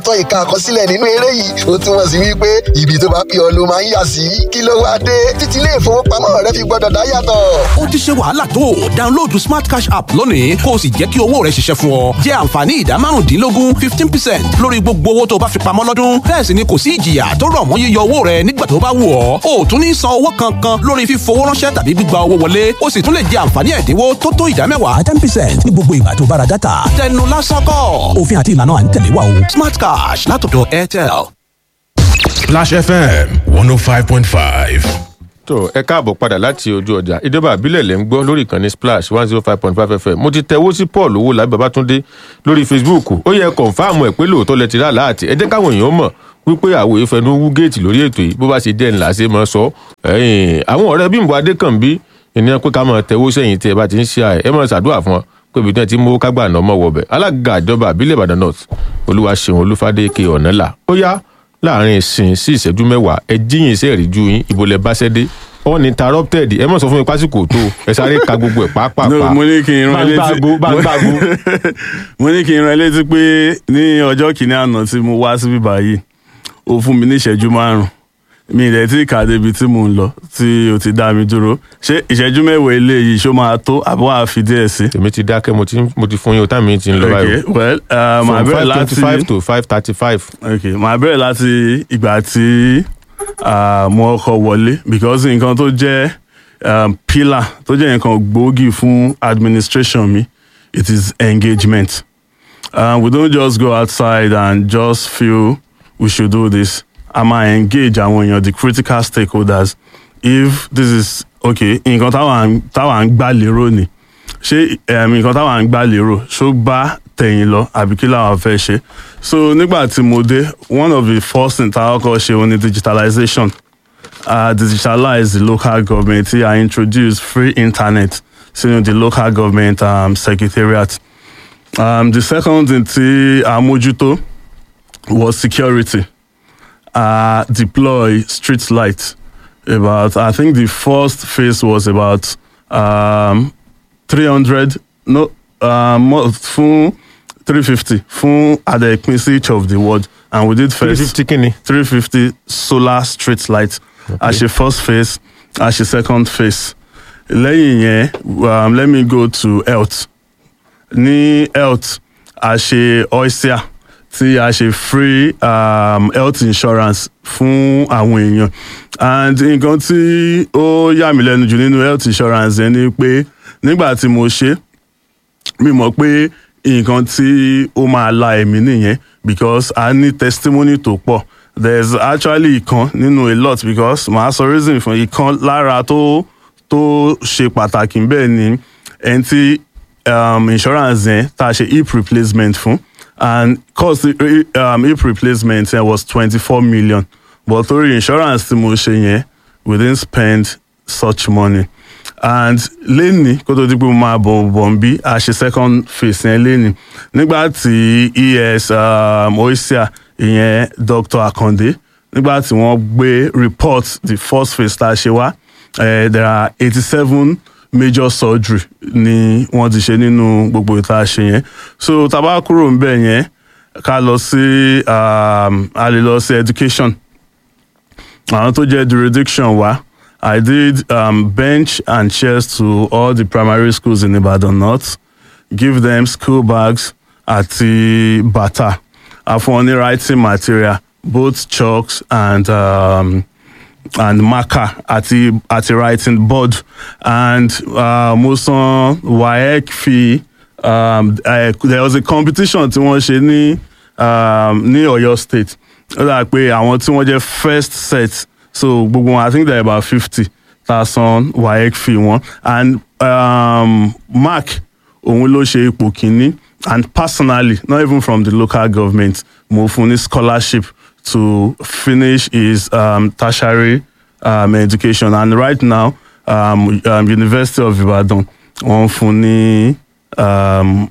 lóòótọ́ ìka àkọsílẹ̀ nínú eré yìí ó túmọ̀ sí wípé ibi tó bá pè ọ́ ló máa ń yà sí kí ló wá dé títí ilé ìfowópamọ́ rẹ fi gbọ́dọ̀ dá yàtọ̀. ó ti ṣe wàhálà tó download smart cash app lónìí kó o sì jẹ́ kí owó rẹ ṣiṣẹ́ fún ọ jẹ́ àǹfààní ìdá márùndínlógún fifteen percent lórí gbogbo owó tó o bá fi pamọ́ lọ́dún bẹ́ẹ̀ sì ni kò sí ìjìyà tó rọ̀ mọ́ yíyọ owó rẹ nígbà tó bá wù ọ́ o ò tún ní san owó kankan lórí fífowó ránṣẹ́ tàbí gbígba owó wọlé o sì tún lè jẹ àǹfààní ẹ̀dínwó tó tó ìdá mẹ́wàá ten percent ní gbogbo ìgbà tó bá ra dátà tẹnu lásán kọ́ òfin àti ìlànà à ń tẹ̀lé wa o smart cash látọ̀dọ̀ airtel. Splash FM 105.5. tó ẹ káàbọ̀ padà láti ojú ọjà ìjọba àbílẹ̀ lẹ́ ń gbọ́ lórí ìkànnì splash one zero five point five fm mo ti tẹ̀wó sí paul owó làbí babatunde lórí facebook ó yẹ kọ̀ǹfàmù ẹ̀ pé lóòótọ́ lẹ ti rà láàtì ẹ jẹ́ káwọn èèyàn mọ̀ wípé àwò ìfẹnu wú géètì lórí ètò yìí bó bá ṣe jẹ́ ńlá ṣe máa sọ ẹ̀yìn àwọn ọ̀rẹ́ bímbọ adékànbí ènìyàn pé ká máa tẹ̀wó sẹ́yìn tí ẹ bá ti ń ṣe àẹ̀ ẹ máa ṣàdúrà fún wọn pé ibi tí wọn ti mú kágbà náà mọ̀ wọ̀bẹ̀ alága ìjọba àbílẹ̀ ìbàdàn north olúwa ṣeun olúfadé ke ọ̀nàlà ó yá láàrin ìsìn sí ìṣẹ́jú mẹ́wàá ẹ jíyìn iṣẹ́ ìríjú yín ibo lẹ bá ṣẹ́ dé uninterrupted ẹ mọ̀ sọ fún mi pásíkò tó ẹ sáré ka gbogbo ẹ̀ pàápàá No, mo ní kí n rán ẹ létí bá ń gbàgbó mo ní kí n rán ẹ létí pé ní ọjọ́ kìíní àná tí mo wá síbí báyìí ó fún mi ní ìṣẹ́jú márùn-ún mi ì dẹ̀ tí kà débi tí mò ń lọ tí o ti dá mi dúró ṣé ìṣẹ́jú mẹ́wàá eléyìí ṣó máa tó àbí wàá fi díẹ̀ sí. èmi ti dákẹ́ mo ti mo ti fún yín o táàmì yín ti ń lọ báyìí okay well uh, màá from bẹ̀rẹ̀ five láti twenty five to five thirty five okay màá bẹ̀rẹ̀ láti ìgbà tí uh, mo kọ́ wọlé because nǹkan tó jẹ́ um, pillar tó jẹ́ nǹkan gbòógì fún administration mi it is engagement uh, we don't just go outside and just feel we should do this a máa engage àwọn èèyàn the critical stakeholders if this is okay nǹkan táwọn táwọn ń gbà lérò ni ṣé um, nǹkan táwọn ń gbà lérò ṣó bá tẹ̀yìn lọ àbí kí làwọn fẹ́ ṣe so nígbà tí mo dé one of the first things táwọn kọ́ ṣe òun ni digitalization uh, digitalize the local government tí a introduce free internet sínú the local government um, secretariat um, the second thing tí a mójútó was security uh, deploy street light about i think the first phase was about um, 300 no um, mo- fún 350 fún adẹ̀pin sí each of the ward and we did three first fifty kìíní 350 solar street light as a first phase as a second phase lẹ́yìn yẹn um, let me go to health ní health a ṣe oisia tí a ṣe free um, health insurance fún àwọn èèyàn and nǹkan tí ó yà mí lẹ́nu jù nínú health insurance yẹn ni pé nígbà tí mo ṣe mi mọ̀ pé nǹkan tí ó máa la ẹ̀mí nìyẹn because a ní testimony tó pọ̀ there's actually ìkan nínú a lot because màá sọ reason fún ìkan lára tó tó ṣe pàtàkì bẹ́ẹ̀ ni ẹni tí um, insurance yẹn tá a ṣe hip replacement fún and cost um, hip replacement yẹn was twenty-four million but torí insurance tí mo ṣe yẹn we didn't spend such money and lẹ́ni kó tó di pé mo máa bọ̀ bọ̀ ń bí a ṣe second phase yẹn lẹ́ni nígbà tí es um, oisia ìyẹn dr akande nígbà tí wọ́n gbé report the first phase tá a ṣe wá eh, there are eighty-seven major surgery ni wọ́n ti ṣe nínú gbogbo ìta ṣe yẹn so tá a bá kúrò ń bẹ̀ yẹn ká lọ sí um, a lè lọ sí education àwọn tó jẹ́ jurisdiction wa I did um, bench and chairs to all the primary schools in Ibadan North give them school bags àti bàtà a fún wọn ní writing material both chalks and um, and marker àti àti writing board and uh, mo san waec fi um, uh, there was a competition tí wọ́n ṣe ní um, ní Ọ̀yọ́ state ó dà pé àwọn tí wọ́n jẹ́ first set so gbogbo wọn i think there are about fifty ta san waec fi wọn and um, mark òun ló ṣe ipò kínní and personally not even from the local government mo fún ní scholarship to finish his um, tertiary um, education and right now um, um, University of Ibadan wọ́n fún ní um,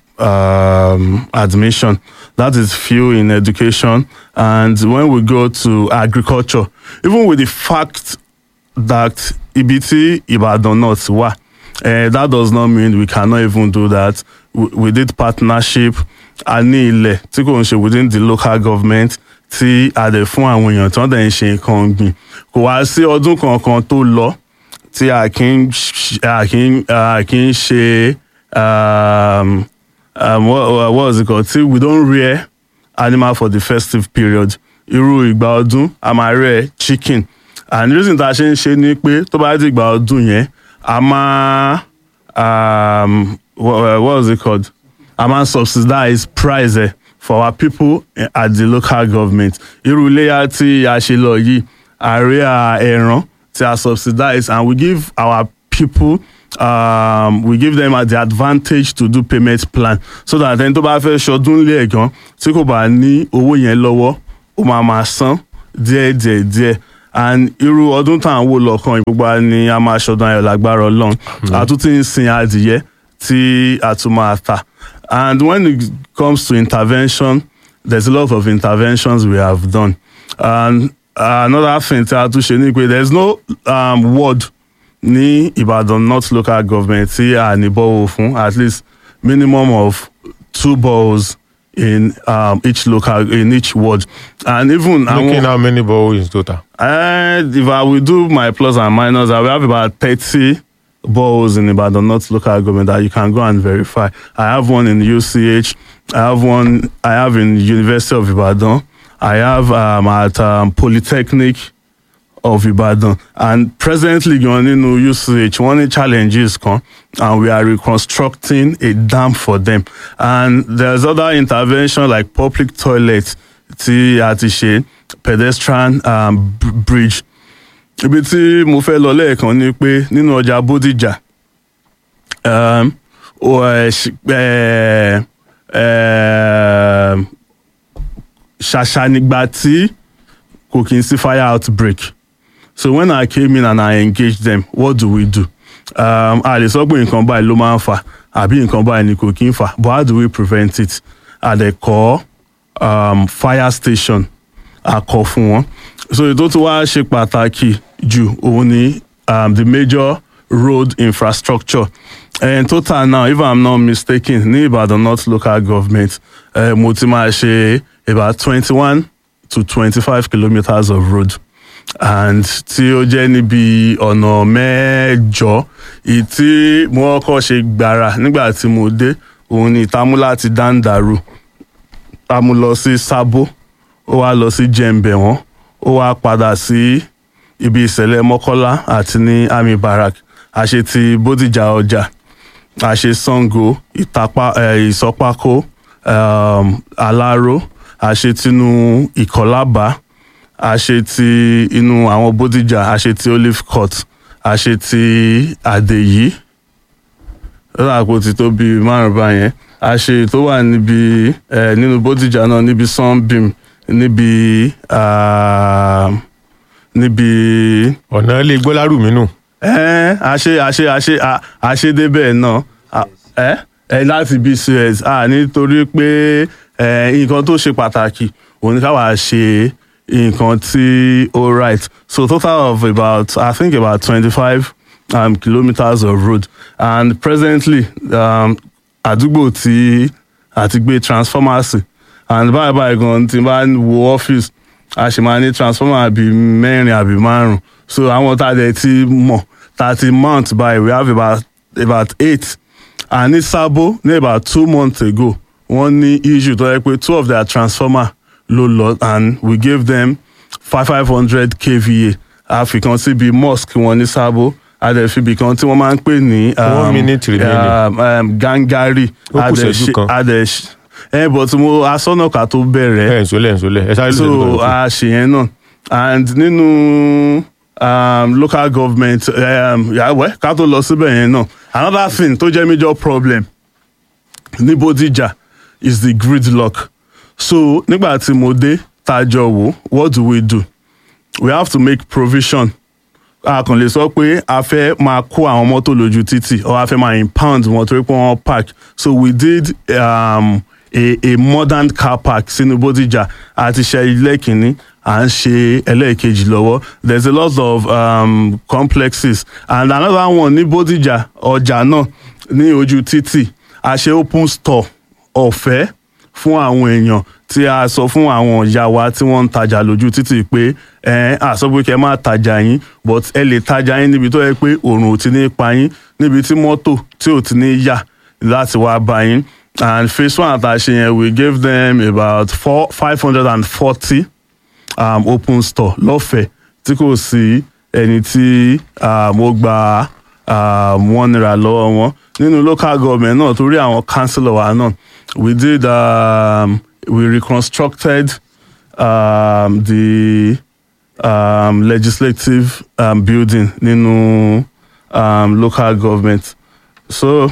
um, admission that is few in education and when we go to agriculture even with the fact that ibi tí Ibadan North wà uh, that does not mean we cannot even do that we, we did partnership a ní ilẹ̀ tí kò ń ṣe within the local government tí a dẹ̀ fún àwọn èèyàn tí wọ́n dẹ̀ ń ṣe nǹkan ọ̀gbìn kò wá sí ọdún kankan tó lọ tí a kì í ṣ- a kì í a kì í ṣe um, um, what, what was it called tí we don't rear animal for the festive period irú ìgbà ọdún a máa rear chicken and the reason tá a ṣe ń ṣe ni pé tó bá di ìgbà ọdún yẹn a máa um, what, what was it called a máa subsidize price ẹ for our people eh, at the local government irú iléyà tí a ṣe lọ yìí àárẹ̀ ẹran tí a subsidize and we give our people um, we give them the advantage to do payment plan so that ẹni tó bá fẹ́ ṣọdún lé ẹ̀gán tí kò bá ní owó yẹn lọ́wọ́ ó máa máa san díẹ̀ díẹ̀ díẹ̀ and irú ọdún tá à ń wò lọ́kàn gbogbo wa ni a máa ṣọdún ayọ̀ lágbára ọlọ́run àtúntì ń sin adìyẹ tí a tún máa ta and when it comes to intervention there's a lot of interventions we have done and another thing tí a tún ṣe ni pé there's no um, ward ní Ìbàdàn North local government tí a ní bọ́wọ́ fún at least minimum of two boreholes in um, each local in each ward and even looking how many boreholes in total. uh, if I will do my plus and minus, I will have about 30 boreholes in Ibadan, not local government that you can go and verify. I have one in UCH. I have one, I have in University of Ibadan. I have um, at um, Polytechnic of Ibadan. And presently, going into UCH, one of the challenges come, and we are reconstructing a dam for them. And there's other intervention like public toilets, tí a ti ṣe, pedestrian um, b- bridge. Ibi tí mo fẹ́ lọ lẹ́ẹ̀kan ni pé nínú ọjà Bódìjà, um, o, ẹ, ṣ- ẹ, ẹ, ṣàṣà nígbà tí kò kí n sí fire outbreak. So when I came in and I engaged them, what do we do? Um, a lè sọ pé nǹkan báyìí ló máa ń fà àbí nǹkan báyìí ni kò kí ń fà but how do we prevent it? A lè kọ́ um, fire station a kọ́ fún wọn. So ètò tó wá ṣe pàtàkì jù òun ni um, the major road infrastructure. And total now, if I'm not mistaken, ní Ìbàdàn North local government, uh, mo ti máa ṣe about twenty-one to twenty-five kilometres of road and tí ó jẹ́ níbi ọ̀nà mẹ́jọ èyí tí mo kọ́kọ́ ṣe gbàrà nígbà tí mo dé òun ni ìtamú láti dáńdàrú a mú lọ sí sábó ó wá lọ sí jẹ̀ǹbẹ̀ wọ́n ó wá padà sí ibi ìṣẹ̀lẹ̀ mọ́kọ́lá àti ní army barrack a ṣe ti bódìjà ọjà a ṣe sango ìtapá eh, ìsọpákó um, aláró a ṣe tinú ìkọlábà a ṣe ti inú àwọn bódìjà a ṣe ti olive court a ṣe ti àdèyí láàpò ti tó bíi márùn báyẹn a ṣe tó wà níbi ẹ nínú bódìjà náà níbi sunbeam níbi ah, níbi ọ̀nà ilé gbọ́lárù mi nù. ẹ a ṣe a ṣe a ṣe a- a ṣe débẹ̀ náà A- ẹ ẹ láti bí suez a nítorí pé ẹ nǹkan tó ṣe pàtàkì òun ni káwa ṣe nǹkan tí ó right so total of about i think about twenty-five um, kilometres of road and presently um, àdúgbò tí àti gbé transformers sí and báyìí báyìí gan tí n bá wo ọ́fíìsì a ṣì máa ní transformer àbí mẹ́rin àbí márùn so àwọn tá a dẹ̀ ti mọ̀ tá a ti mount by we have about about eight and ní sábó ní about two months ago wọ́n ní issue tó yẹ pé two of their transformer ló lọ and we gave them five five hundred kva àfikàn síbi mosque wọn ní sábó adẹ̀fibì kan tí wọ́n máa ń pè ní One minute remaining. um, um, gangari Ó kù ìṣẹ́jú kan. adẹ̀ ẹ but mo asọ́nàká tó bẹ̀rẹ̀ ẹ ǹsọ́lẹ̀ ǹsọ́lẹ̀ ẹ sáré so lóṣù tó a ṣe yẹn náà and nínú um, local government um, yàwẹ́ ká tó lọ síbẹ̀ yẹn náà another thing tó jẹ́ major problem ní Bódìjà is the gridlock so nígbà tí mo dé tá a jọ wò what do we do we have to make provision a kàn lè sọ pé a fẹ́ máa kó àwọn mọ́tò lójú títì or a fẹ́ máa impound wọn torí pé wọ́n park so we did um, a, a modern car park sínú Bódìjà àti ṣe ilé kìíní à ń ṣe ẹlẹ́ẹ̀kejì lọ́wọ́ there is a lot of um, complexes and another one ní Bódìjà ọjà náà ní ojú títì a ṣe open store ọ̀fẹ́ fún àwọn èèyàn tí a sọ fún àwọn ìyá wa tí wọ́n ń tajà lójú títì pé ẹ à sọ pé kẹ́ má tajà yín but ẹ lè tajà yín níbi tó yẹ pé òòrùn ò ti ní pa yín níbi tí mọ́tò tí ò ti ní yà láti wá bá yín and phase one àtàṣe yẹn we gave them about four five hundred and forty um, open store lọ́fẹ̀ẹ́ tí kò sí ẹni tí um, ó gba um, wọ́n nira lọ́wọ́ wọn nínú local government náà torí àwọn councillor wa náà we did um, we reconstructed um, the um, legislative um, building nínú um, local government so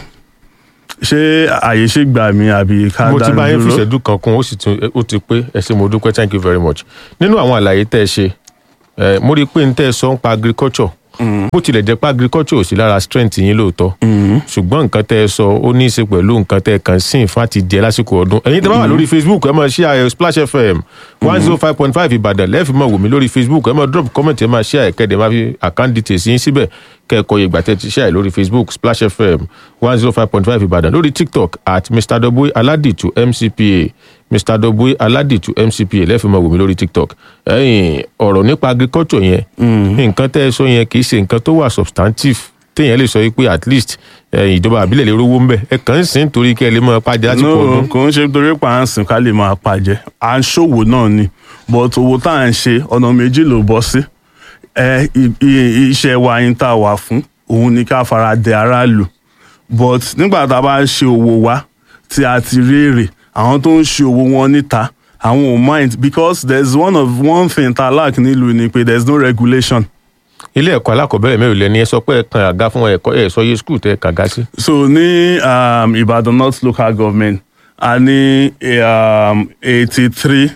ṣé àyè ṣì gbà mí àbí ká mo ti bá yín fi dúró? ìṣẹ́jú kan kún ó sì tún ó ti pé ẹ ṣé mo dúpẹ́ thank you very much nínú àwọn àlàyé tẹ́ ẹ ṣe ẹ mo rí i pé n tẹ́ ẹ sọ ń pa agriculture bó tilẹ̀ jẹ́ pé agriculture ò sí lára strength yín lóòótọ́ ṣùgbọ́n nǹkan tẹ́ ẹ sọ ó ní í ṣe pẹ̀lú nǹkan tẹ́ ẹ kàn sìn fún àti jẹ lásìkò ọdún ẹ̀yin tẹ́ bá wà lórí facebook ẹ máa share splash fm one zero five point five ìbàdàn lẹ́ẹ̀fì máa wò mí lórí facebook ẹ máa drop comment ẹ máa share ẹ̀kẹ́dẹ̀ máa fi account details yín síbẹ̀ kẹ́ẹ̀kọ́ ìgbà tẹ́ ti share lórí facebook splash fm one zero five point five ìbàdàn lórí tiktok at mr doboy aladitu mcpa mr doboy aladitu mcpa lẹ́ẹ̀fì máa wò mí lórí tiktok ẹ̀yin ọ̀rọ̀ nípa agriculture yẹn nǹkan tẹ́ ẹ sọ yẹn kì í ṣe nǹkan tó wà substantive téèyàn lè sọ wípé at least eh, ìjọba àbílẹ̀ lè rówó ń bẹ̀ ẹ kàn ń sìn torí kẹ́ ẹ lè máa pàdé lásìkò no ọdún. kò ń ṣe torí pa à ń sìn ká lè máa pàjẹ́ à ń ṣòwò náà ni but owó tá à ń ṣe ọ̀nà méjì ló bọ́ sí ẹ i- i- iṣẹ́ wa yín tá a wà fún òun ni ká fara dẹ aráàlú but nígbà tá a bá ń ṣe òwò wa tí a ti rí èrè àwọn tó ń ṣe òwò wọn níta àwọn ò mind because there is one of one thing tá a lack nílùú ni pé there is no regulation ilé ẹ̀kọ́ alákọ̀ọ́bẹ̀rẹ̀ mẹ́rin lẹ́ni ẹ sọ pé ẹ kan àga fún ẹ̀kọ́ ẹ̀ sọ yé skul tẹ́ ẹ kàga sí. so ní um, Ìbàdàn North local government a ní um, eighty three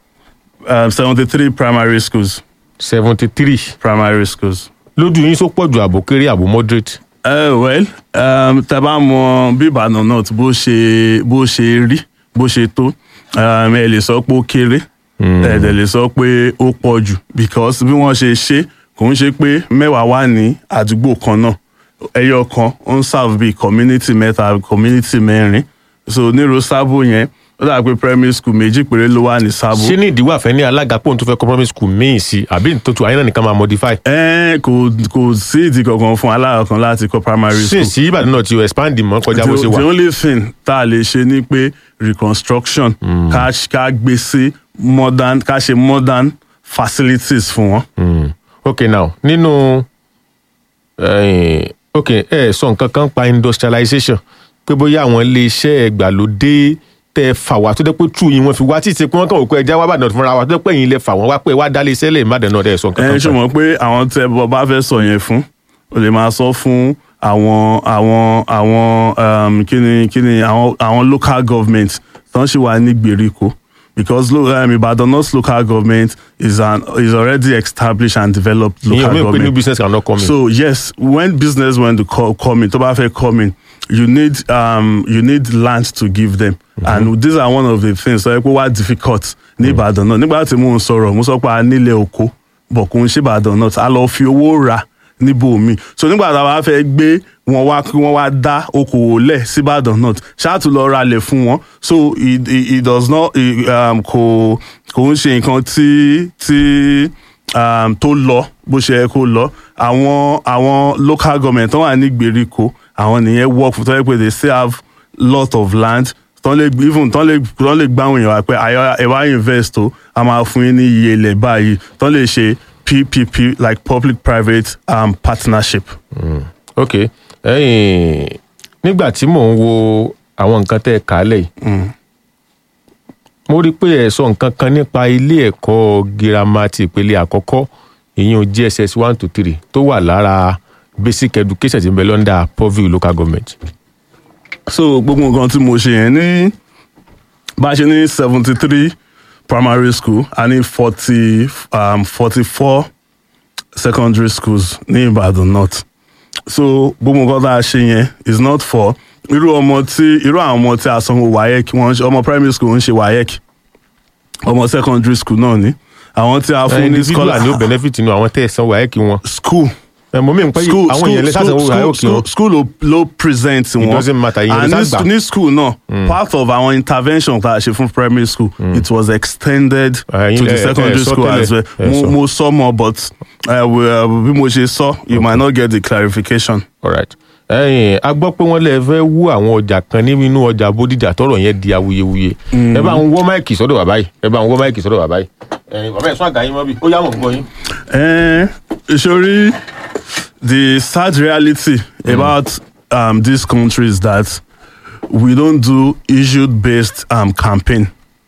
um, seventy three primary schools seventy three primary schools. lójú yín só pọ̀ ju àbò kéré àbò moderate. Uh, well um, tẹ bá mọ bí Ìbàdàn North bó ṣe bó ṣe rí bó ṣe tó um, ẹ lè sọ pé ó kéré ẹ dẹ̀ lè sọ pé ó pọ̀ jù because bí wọ́n ṣe ṣe kò ń ṣe pé mẹ́wàá wà ní àdúgbò kan náà ẹyọ kan ó ń serve bíi community mẹ́ta community mẹ́rin so nírò sábò yẹn ó dà pé primary school méjì péré ló wà ní sábò. ṣé ní ìdíwọ́ àfẹ́ ní alága pòun tó fẹ́ kọ́ primary school míì sí àbí nítorí àyìn náà nìkan máa modify. ẹ kò kò sí ìdí kankan fún alága kan láti kọ́ primary school. sí sí ìbàdàn náà ti expand mọ́ kọjá bó ṣe the, wà. the only thing tá a lè ṣe ni pé reconstruction ká ká gbé sí modern ká ṣe modern facilities fún wọn. Mm. ok now nínú eh, ok ẹ sọ nǹkan kan pa industrialization pé bóyá àwọn iléeṣẹ́ ẹgbàlódé tẹ fà wá tó dẹ́ pé true yín wọ́n fi wá títí pé wọ́n kàn wò pé ẹja wá bàdàn fúnra wa tó dẹ́ pé ẹ̀yin lẹ fà wọ́n wá pé wá dálé iṣẹ́ lè má dẹ̀ náà dẹ̀ sọ nǹkan ẹ kan ṣe pa. mọ̀ pé àwọn tẹ bọ́ bá fẹ́ sọ yẹn fún o lè máa sọ fún àwọn àwọn àwọn um, kíni kíni àwọn àwọn local government tán ṣì wà ní gbèríko because lo, um, Ibadan North local government is an is already established and developed local ìyẹn mi ò pé government. new business cannot come in. So yes, when business want to call, come in, tó bá fẹ́ come in, you need um, you need land to give them, and these are one of the things tó yẹ pé wá difficult ní Ìbàdàn náà. Nígbà tí mò ń sọ̀rọ̀, mo sọ pé a nílẹ̀ oko, bọ̀ kò ń ṣe Ìbàdàn náà, a lọ fi owó rà níbòmí. So nígbà tá a bá fẹ́ gbé wọn wá kí wọ́n wá dá okòwò lẹ̀ sí Ìbàdàn náà, ṣáàtú lọ ralẹ̀ fún wọn. So it, it, it does not it, um, kò kò ń ṣe nǹkan tí tí um, tó lọ bó ṣe yẹ kó lọ àwọn àwọn local government tó wà ní gbèríko àwọn nìyẹn work for tó yẹ pé they still have lot of land tán lè even tán lè tán lè gbáwọn èèyàn wá pé àyọ ẹ wá invest o a máa fún yín ní iye ilẹ̀ báyìí tán lè ṣe PPP like public private um, partnership. ok ẹ̀yin nígbà tí mò ń wo àwọn nǹkan tẹ́ ẹ kà á lẹ̀ yìí mo rí i pé ẹ sọ nǹkan kan nípa ilé ẹ̀kọ́ girama ti ìpele àkọ́kọ́ ìyẹn GSS one to three tó wà lára basic education tí ń bẹ lọ́ndà Purview local government. so gbogbo nǹkan tí mo ṣe yẹn ní bá a ṣe ní seventy three primary school a ní forty um, forty four secondary schools ní Ìbàdàn North so gbogbo nǹkan tá a ṣe yẹn is not for irú ọmọ tí irú àwọn ọmọ tí a sanwó WAEC wọ́n ń ṣe ọmọ primary school ń ṣe WAEC ọmọ secondary school náà ni àwọn tí a fún ní individual scholar ni ó benefit nínú àwọn tẹ́ ẹ sanwó ayé kí wọn. school ẹ mọ mi n pẹ school àwọn èèyàn lè sàṣẹ owó ayé òkè school wọn school ló ló present wọn doesn't matter, ìyẹn and ló ní sá gbà. sch- ní school náà part of our intervention tá a ṣe fún primary school it was extended Ẹ̀yin to the lẹ- ẹ secondary sọ school as well tẹ́lẹ̀, ẹ mo sọ. mo sọ mọ but uh, we, uh, bí mo ṣe sọ you might not get the clarification. alright ẹyìn a gbọ́ pé wọ́n lè fẹ́ wú àwọn ọjà kan nínú ọjà bódìjà tọrọ yẹn di awuyewuye ẹ bá ń wọ́ máìkì sọ́dọ̀ bàbá yìí ẹ bá ń wọ́ máìkì sọ́dọ̀ bàbá yìí ẹyìn bàbá yẹn sún àgá yín mọ́ bí ó yá mọ̀ ń gbọ́ yín. Eh, sori the sad reality about um, this country is that we don't do issue based um, campaign.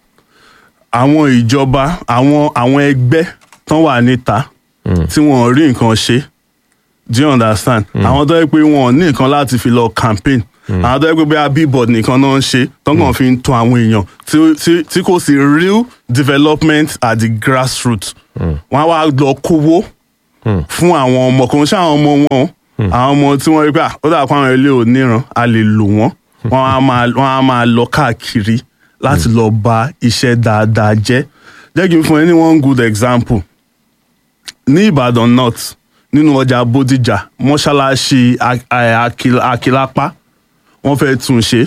àwọn ìjọba àwọn àwọn ẹgbẹ́ tán wà níta tí wọ́n rí nǹkan ṣe do you understand àwọn tó yẹ pé wọn ò ní nǹkan láti fi lọ campaign àwọn tó yẹ pé bóyá billboard nìkan náà ń ṣe tán kàn fi ń tún àwọn èèyàn tí- tí- tí kò sí real development at the grassroots wọn á wá lọ kówó fún àwọn ọmọ kò ń ṣe àwọn ọmọ wọn o. àwọn ọmọ tí wọ́n rí pé "Ah, ó dà pé àwọn ilé oníran a lè lò wọ́n wọ́n á máa wọ́n á máa lọ káàkiri láti lọ ba iṣẹ́ dáadáa jẹ́ jẹ́ kí n fún ẹ ní one good example ní ìbàdàn north nínú ọjà bódìjà mọ́ṣáláṣí Ak- eh, Akil- akilapa wọ́n fẹ́ tún ṣe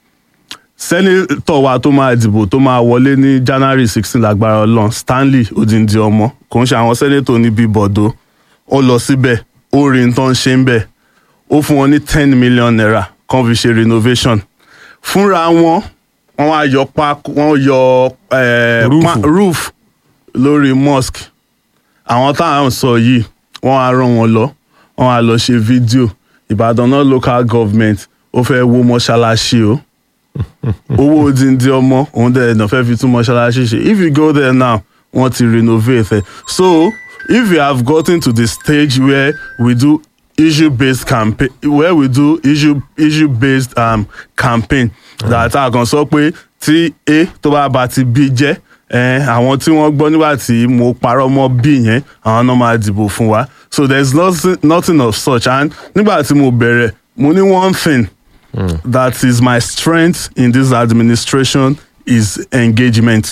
sẹ́nitọ̀ wa tó máa dìbò tó máa wọlé ní january sixteen lágbára ọlọ́run stanley odindi ọmọ kò ń ṣe àwọn sẹ́nitọ̀ níbi bọ̀dọ̀ ó lọ síbẹ̀ ó rí n tó ń ṣe ń bẹ̀ ó fún wọn ní ten million naira kan fi ṣe renovation fúnra wọn wọn wá yọ pákó wọn yọ eh, Rúùfù. pa- roof lórí mosque àwọn táwọn sọ yìí wọn á rán wọn lọ wọn á lọ ṣe fídíò ìbàdàn náà local government ó fẹ́ wó mọ́ṣáláṣí o owó odindi ọmọ òun dẹ̀ ẹ̀dàn fẹ́ fi tún mọ́ṣáláṣí ṣe if you go there now wọ́n ti renovate ẹ̀ so if you have gotten to the stage where we do issue based campaign where we do issue issue based um, campaign that a kan sọ pé tí a tó bá ba ti b jẹ́ eh, àwọn tí wọ́n gbọ́ nígbà tí mo parọ́ mọ́ b yẹn àwọn náà máa dìbò fún wa so there is nothing, nothing of such and nígbà tí mo bẹ̀rẹ̀ mo ní one thing that is my strength in this administration is engagement.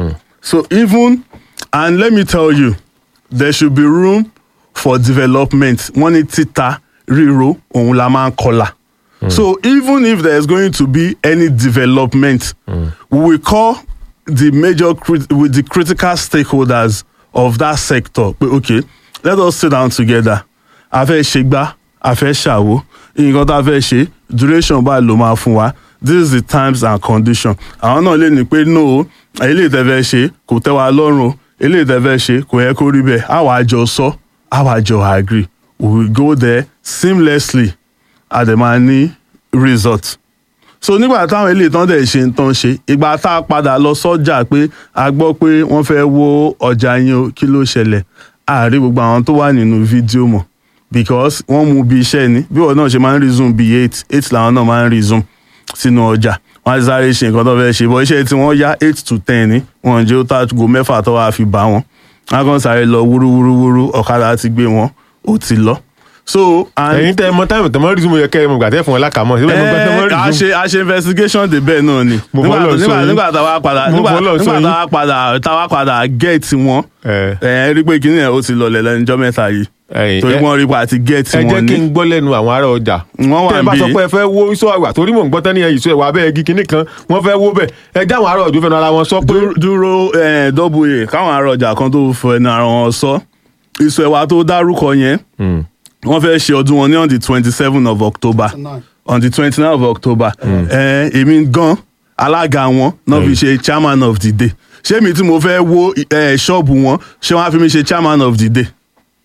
So even and let me tell you, there should be room for development. Wọ́n ní títa ríro òun la máa ń kọlà. So even if there is going to be any development, we will call the major crit with the critical stakeholders of that sector. Pé okay, let us sit down together. A fẹ́ ṣe gbá, a fẹ́ ṣàwo, nǹkan tá a fẹ́ ṣe, duration báyìí ló máa fún wa. This is the times and condition. Àwọn náà lè ní pé no, eléyìí tẹ́ fẹ́ ṣe kò tẹ́ wa lọ́rùn o, eléyìí tẹ́ fẹ́ ṣe kò yẹ kó rí bẹ́ẹ̀. Àwa jọ sọ, àwa jọ agree. We will go there seamlessly a dẹ̀ máa ní result so nígbà táwọn eléyìí tán dẹ̀ ṣe ń tán ṣe ìgbà tá a padà lọ sọ́jà pé a gbọ́ pé wọ́n fẹ́ wó ọjà yín o kí ló ṣẹlẹ̀ àárí gbogbo àwọn tó wà nínú fídíò mọ̀ because wọ́n mú bí iṣẹ́ ni bí wọ́n náà ṣe máa ń resume bí eight eight làwọn náà máa ń resume sínú ọjà wọ́n á sáré ṣe nǹkan tó fẹ́ ṣe bọ́ iṣẹ́ tí wọ́n yá eight to ten ni wọ́n jẹ́ ó tàgò mẹ́fà tó wàá fi bá wọn wọ́n á kàn sáré lọ wúrúwúrúwúrú ọ̀kadà ti gbé wọn ó ti lọ so and ẹ̀yin tẹ ẹ mọ táìmù tẹ mọ rìsúmù yẹ kẹ ẹ mọ gbà tẹ fún ẹ lákàmọ síbẹ̀ mo gbà tẹ mọ Eh, a rìsúmù. ṣe a ṣe investigation de bẹ́ẹ̀ náà ni Mo nígbà fọlọ́ sọ nígbà yín. nígbà tá a wá padà Mo nígbà fọlọ́ sọ nígbà yín. tá a wá padà tá a wá padà get wọn ẹ ẹ rí pé kíní yẹn ó ti lọlẹ̀ lẹ́nujọ́ mẹ́ta yìí ẹ̀yin, torí ẹ- wọ́n rí pé àti get ẹ jẹ́ wọn kí ní n gbọ́ lẹ́nu àwọn ará ọjà. Wọ́n wà tẹ́ ẹ bá níbí. sọ pé ẹ fẹ́ wó iṣọ́ àgbà torí mò ń gbọ́ tán ní ìṣó ẹ̀wà abẹ́ igi kínní kan wọ́n fẹ́ wó bẹ́ẹ̀ ẹ já àwọn ará ọjọ́ fẹ́ràn ara wọn sọ pé Dú- dúró eh, double a káwọn ará ọjà kan tó fọ ẹnu ara wọn sọ ìsọ ẹwà tó dárúkọ yẹn wọ́n fẹ́ ṣe ọdún wọn ní on the twenty seven of october on the twenty nine of october Eh, èmi gan alága wọn náà fi ṣe chairman of the day ṣé mi tí mo fẹ́ wó eh, ṣọ́ọ̀bù wọn ṣé wọ́n á fi mi ṣe chairman of the day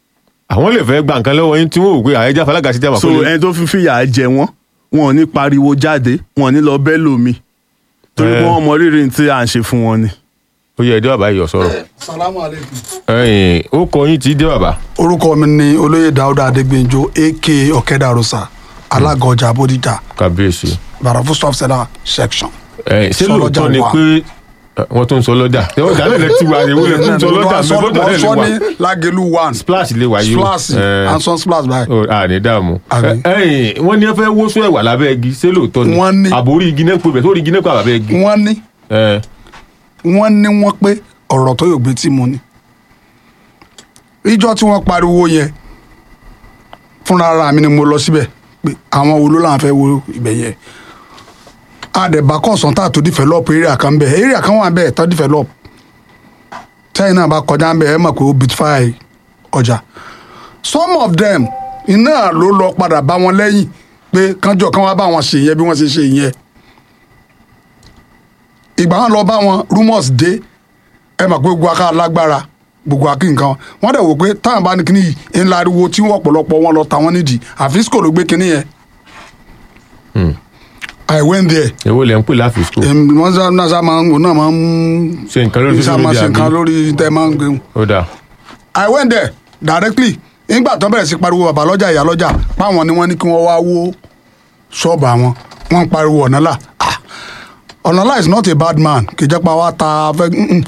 àwọn lè fẹ́ gba nǹkan lọ́wọ́ yín tí wọ́n wò pé àyẹ̀já falága sí jàmbá so ẹni tó fi fìyà jẹ wọn wọn ò ní pariwo jáde wọn ò ní lọ bẹ́ẹ̀ lómi torí pé Eh. wọ́n mọ rírì tí à ń ṣe fún wọn ni. ó yẹ ẹdẹ bàbá yìí ọ̀sọ́rọ̀ salamu aleykum. ẹ̀yin ó kọ yín tí dé bàbá orúkọ mi ni olóyè dáúdà adégbènjọ aka ọ̀kẹ́dàrúsà alága ọjà bódìjà kábíyèsí bàràfù stop seller section. ẹ̀yin ṣé Sọlọ́jà lóòótọ́ ni wà. pé ẹ, wọ́n tó ń sọ lọ́jà ẹ wọ́n dálẹ̀ lẹ́tí wa ni wọ́n lè tún sọ lọ́jà mi bọ́dọ̀ wọ́n lè sọ wà ní lágẹ̀lú one splash lè wáyé o splash ẹ, anson splash báyìí. ó, a ní dààmú Àmín. ẹ̀yin wọ́n ní ẹ fẹ́ wó sún ẹ̀wà lábẹ́ igi ṣé lóòótọ́ ni Wọ́n ní. àbórí igi náà ń pè bẹ̀ sórí igi náà pè àbẹ́ igi wọ́n ní ẹ, wọ́n ní wọ́n pé ọ̀rọ̀ tó yóò gbé tí mo ní. ìjọ tí wọ́n pariwo yẹn fúnra ara mi ni mo lọ síbẹ̀ pé àwọn wo ló là ń fẹ́ wo ibẹ̀ yẹn àdẹ̀bà kọ̀sán tó develop area kan bẹ̀ area kan wà bẹ́ẹ̀ tó develop tẹ́yìn náà bá kọjá ń bẹ̀ ẹ mọ̀ pé ó beautify ọjà some of them iná ló lọ padà bá wọn lẹ́yìn pé kánjọ kan wá bá wọn ṣe yẹn bí wọ́n ṣe ṣe yẹn ìgbà wọn lọ bá wọn rumours dé ẹ mọ̀ pé gbogbo aká lágbára gbogbo akí nǹkan wọn dẹ̀ wò pé táwọn bá ní kíní yìí ńlá ariwo tí wọ́n ọ̀pọ̀lọpọ̀ wọn lọ tàwọn nídìí àfíṣkò ló gbé kíní yẹn. I went there èwo lẹ ń pè láfi school Em, wọ́n sá náà sá máa ń òun náà máa ń ṣe nǹkan lórí sá social máa media ṣe nǹkan bí lórí tẹ́ máa ń gbé ó dáa I went there directly nígbà tó bẹ̀rẹ̀ sí pariwo bàbá lọ́jà ìyá lọ́jà páwọn ni wọ́n ní kí wọ́n wá wó ṣọ́ọ̀bù àwọn wọ́n ń pariwo ọ̀nàlà Ah, ọ̀nàlà is not a bad man kì í jẹ́ pa wá ta fẹ́ mm-mm.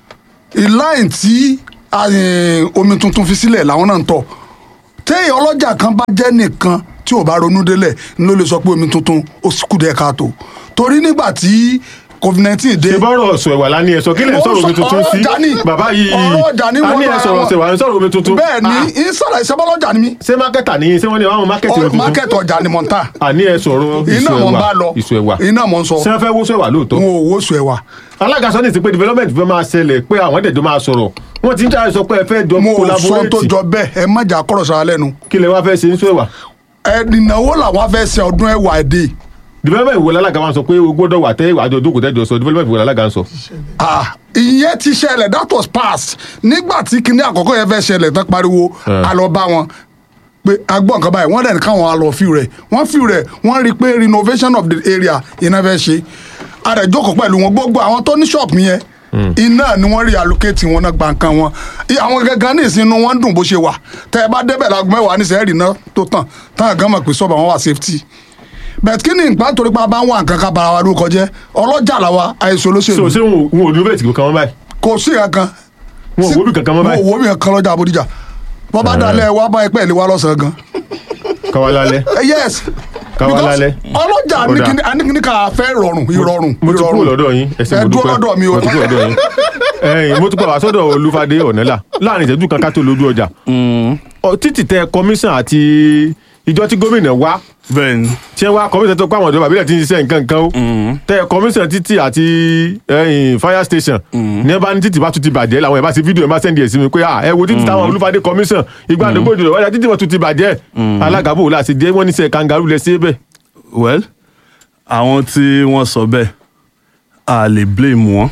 ìláyìn tí eh, omi tuntun fi sílẹ̀ làwọn náà ń tọ̀ téèyàn ọlọ́jà kan bá jẹ́ nìkan tí ò bá ronú délẹ̀ ni ló lè sọ pé omi tuntun ó sì kú díẹ̀ káàtó torí nígbà tí covid nineteen dé ṣe bọ́rọ̀ ọ̀sọ̀ ẹ̀wà lání ẹ̀sọ́ kí lè Mo sọ̀rọ̀ omi sọ- tuntun sí ọ̀rọ̀ ọjà ni. bàbá yìí Ọ̀rọ̀ ọjà ni a wọ́n ní bá ẹ̀sọ̀rọ̀ wọn. ọ̀sẹ̀ wà ń sọ̀rọ̀ omi tuntun bẹ́ẹ̀ ni ìsọ̀rọ̀ ìṣẹ́bọ́lọ́jà ni mí ṣé mákẹ́tà ní ṣé wọ́n ní àwọn mákẹ́tì omi tuntun mákẹ́tì ọjà ni mò ń tà àní ẹ sọ̀rọ̀ iná ìṣù mọ̀ ń bá ẹ̀wà lọ ìṣù ẹ̀wà iná mọ̀ ń sọ ṣé wọ́n fẹ́ wó sọ ẹ̀wà lóòótọ́ wọn ò wó sùn ẹ̀wà alága sọ ní ti pé development fẹ́ máa ṣẹlẹ̀ pé àwọn ẹ̀dẹ̀jọ́ máa sọ̀rọ̀ wọ́n ti ń jáde sọ pé ẹ fẹ́ jọ mo ò sọ tó collaborate jọ bẹ́ẹ̀ ẹ má jà kọ́rọ̀ sára lẹ́nu kí lẹ wá fẹ́ ṣe ń sọ ẹ̀wà ẹ ìnáwó làwọn fẹ́ ṣe ọdún ẹ̀wà èdè development wo lálága wa sọ pé o gbọ́dọ̀ wà tẹ́ àjọ jókòó tẹ́jọ sọ development wo lálága ń sọ. Ah, ìyẹn ti ṣẹlẹ̀ that was past nígbà tí kinní àkọ́kọ́ yẹn fẹ́ ṣẹlẹ̀ tán pariwo Eh. a lọ bá wọn pé agbọ́n nǹkan báyìí wọ́n dẹ̀ ní káwọn á lọ fíw rẹ̀ wọ́n fíw rẹ̀ wọ́n rí i pé renovation of the area iná fẹ́ ṣe àdẹ̀jókòó pẹ̀lú wọn gbogbo àwọn tó ní ṣọ́ọ̀pù yẹn iná ni wọ́n rí allocate wọn náà gba nǹkan wọn I- àwọn gangan ní ìsinú wọn dùn bó ṣe wà tẹ́ ẹ bá débẹ̀ láago mẹ́wàá ní sẹ́ẹ̀rì náà tó tàn táwọn gan mọ̀ pé sọ́ọ̀bù àwọn wà safety bẹ̀t kí ni nǹkan torí pa bá ń wà nǹkan ká bara wa lórúkọ jẹ́ ọlọ́jà làwa àìsàn so olóṣèlú ṣé wọn ò- wọn ò development kankan mọ́ báyìí kò sí kankan wọn ò wóbi kankan mọ́ mo báyìí wo mi kan lọ́jà Bódìjà bọ́ bá dalẹ̀ wá bá ẹgbẹ́ ìlú wa lọ́sàn-án gan káwa lálẹ́ Eh, yes Káwa Because lálẹ́. ọlọ́jà Ó dáa. anìkíní anìkíní ká fẹ́ rọrùn ìrọ̀rùn mo ti kúrò ìrọ̀rùn. lọ́dọ̀ yín ẹsẹ̀ ẹ mo dúró dúpẹ́ lọ́dọ̀ mi o mo ti kúrò lọ́dọ̀ yín ẹ̀yin mo tún pa wá sọ́dọ̀ olúfadé ọ̀nẹ́là láàrin ìṣẹ́jú kan ká tó lójú ọjà Ọ, títì tẹ commission àti ìjọ tí gómìnà wá bẹ́ẹ̀ ni tí ẹ wá commission tó pa àwọn ìjọba àbílẹ̀ tí ń ṣiṣẹ́ nǹkan nǹkan o tẹ commission títì àti ẹ̀yin fire station ní ẹ bá ní títì bá tún ti bàjẹ́ làwọn ẹ̀ bá ṣe fídíò ẹ̀ bá sẹ́ndì ẹ̀ sí mi pé à ẹ wo títì táwọn olúfadé commission ìgbà àdógbò ìjọba wáyà títì wọn tún ti bàjẹ́ alága bò láti jẹ́ wọ́n ní sẹ́ kangaroo lẹ sí bẹ́ẹ̀ well àwọn tí wọ́n sọ bẹ́ẹ̀ a lè blame wọn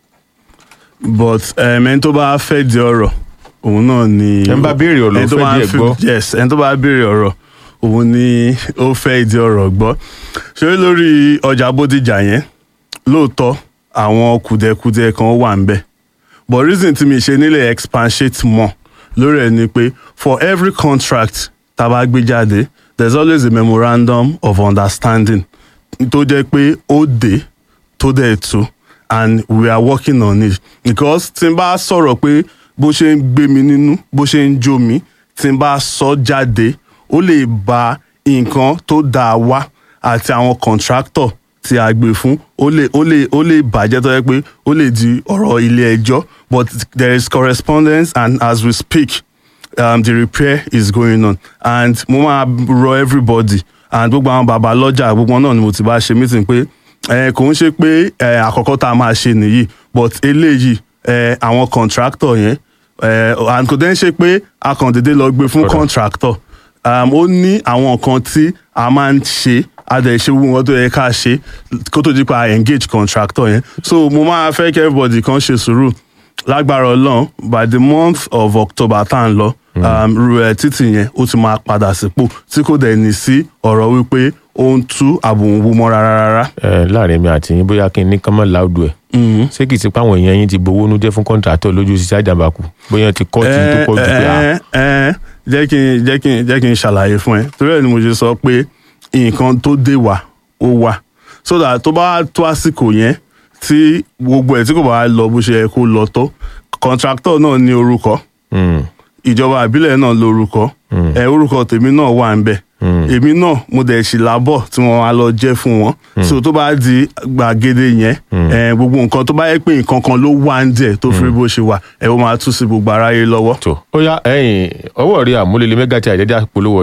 but um, ẹni tó bá fẹ́ di ọ̀rọ̀ òun náà ni Ẹni bá béèrè ọ̀rọ̀ ló ẹni tó fẹ́ bá di ẹ̀ fi- gbọ́. yes ẹni tó bá béèrè ọ̀rọ̀ òun ni ó fẹ́ di ọ̀rọ̀ gbọ́ ṣé lórí ọjà Bódìjà yẹn lóòótọ́ àwọn kùdẹ̀kùdẹ̀ kan wà ń bẹ̀ but reason tí mi ṣe nílẹ̀ expatiate more lórí ẹ̀ ni pé for every contract tá a bá gbé jáde there is always a memorandum of understanding tó jẹ́ pé ó dé tó dẹ̀ tó and we are working on it because tí n bá sọ̀rọ̀ pé bó ṣe ń gbé mi nínú bó ṣe ń jó mi tí n bá sọ jáde ó lè ba nǹkan tó dáa wá àti àwọn contractor tí a gbé fún ó lè ó lè ó lè bàjẹ́ tó yẹ pé ó lè di ọ̀rọ̀ ilé ẹjọ́ but there is correspondence and as we speak um, the repair is going on and mo máa rọ everybody and gbogbo àwọn bàbá lọ́jà gbogbo wọn náà ni mo ti bá ṣe meeting pé eh, kò ń ṣe pé eh, àkọ́kọ́ tá a máa ṣe nìyí but eléyìí eh, àwọn contractor yẹn eh, and kò dẹ́n ṣe pé a kàn déédéé lọ gbé fún Ọ̀dà. contractor um, ó ní àwọn nǹkan tí a máa ń ṣe a dẹ̀ ṣe gbogbo nǹkan tó yẹ ká ṣe kó tó di pa engage contractor yẹn so mo máa fẹ́ kí everybody kan ṣe sùúrù lágbára ọlọ́run by the month of october tá à ń lọ um, ru ẹ̀ títì yẹn ó ti máa padà sípò tí kò dẹ̀ ní sí ọ̀rọ̀ wípé ó ń tú àbùwò mọ́ rárá rárá. ẹ láàrin mi àti yín bóyá kí n ní kán mọ́ láòdù ẹ̀ ṣé kìí ṣe pé àwọn èèyàn yín ti gbowó nú jẹ́ fún kọ́ńtàtọ̀ lójú ṣiṣẹ́ àjàmbákù bóyá ti kọ́ tí tó pọ̀ jù pé à ẹ ẹ jẹ́ kí n jẹ́ kí n jẹ́ kí n ṣàlàyé fún ẹ torí ẹ̀ ni mo ṣe sọ pé nǹkan tó dé wà ó wà so that tó bá tó àsìkò yẹn tí gbogbo ẹ̀ tí kò bá lọ bó ṣe yẹ kó lọ tó contractor náà ní orúkọ Mm. ìjọba àbílẹ̀ náà lórúkọ ẹ orúkọ tèmi náà wà ń bẹ̀ èmi náà mo dẹ̀ ṣì lábọ̀ tí wọ́n á lọ jẹ́ fún wọn so tó bá di gbàgede yẹn ẹ gbogbo nǹkan tó bá yẹ pé nǹkan kan ló wà ń jẹ tó fi rí bó ṣe wà ẹ ó máa tú sí gbogbo aráyé lọ́wọ́. tó ó yá ẹ̀yin ọwọ́ rí àmúlẹ̀lẹ̀ mẹ́gàtì àìdẹ́dẹ́ polówó ọjà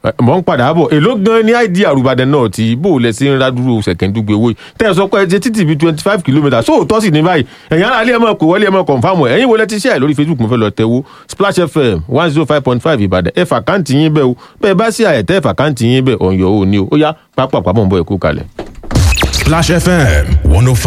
mọ̀ ń padà bọ̀ èló gan ni id àrùbàdàn náà ti bó o lẹ sí ń rádúró ṣẹ̀kẹ́ndúgbe owó yìí tẹ́ ẹ sọ pé ẹ ti títì bíi twenty five kilometres sóòótọ́ sì ní báyìí ẹ̀yin ará ilé ẹ̀ máa kó wọlé ẹ̀ máa kọ̀nfàmù ẹ̀ ẹ̀yin wo lẹ ti share lórí facebook mo fẹ́ lọ tẹ́wó splash fm one zero five point five ìbàdàn ẹ̀ fàkáǹtì yín bẹ́ẹ̀ o bẹ́ẹ̀ bá sí àyẹ̀tẹ́ fàkáǹtì yín bẹ́ẹ̀ ọ̀yọ́ ò ní o ó yá pápá pàmò ń bọ̀ ẹ̀kú kalẹ̀. Splash FM 105.